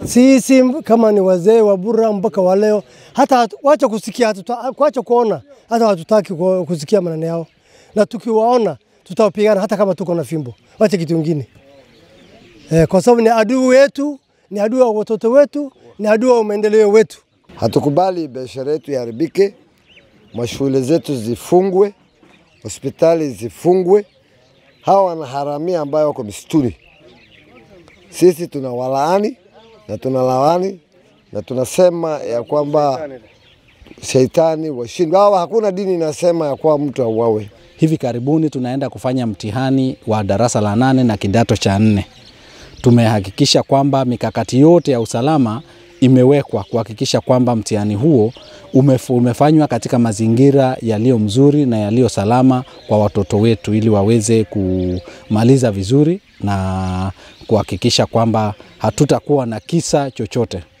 Sisi kama ni wazee wa Bura mpaka wa leo, hata hatu- wacha kusikia, hatuta- wacha kuona, hata hatutaki ku- kusikia maneno yao, na tukiwaona tutawapigana hata kama tuko na fimbo. Wacha kitu kingine eh, kwa sababu ni adui wetu, ni adui wa watoto wetu, ni adui wa maendeleo wetu. Hatukubali biashara yetu iharibike, mashule zetu zifungwe, hospitali zifungwe. Hawa wanaharamia ambayo wako misituni, sisi tunawalaani na tunalaani na tunasema ya kwamba sheitani washindwe. Hawa hakuna dini inasema ya kwamba mtu auawe. Hivi karibuni tunaenda kufanya mtihani wa darasa la nane na kidato cha nne. Tumehakikisha kwamba mikakati yote ya usalama imewekwa kuhakikisha kwamba mtihani huo umefu- umefanywa katika mazingira yaliyo mzuri na yaliyo salama kwa watoto wetu ili waweze kumaliza vizuri na kuhakikisha kwamba hatutakuwa na kisa chochote.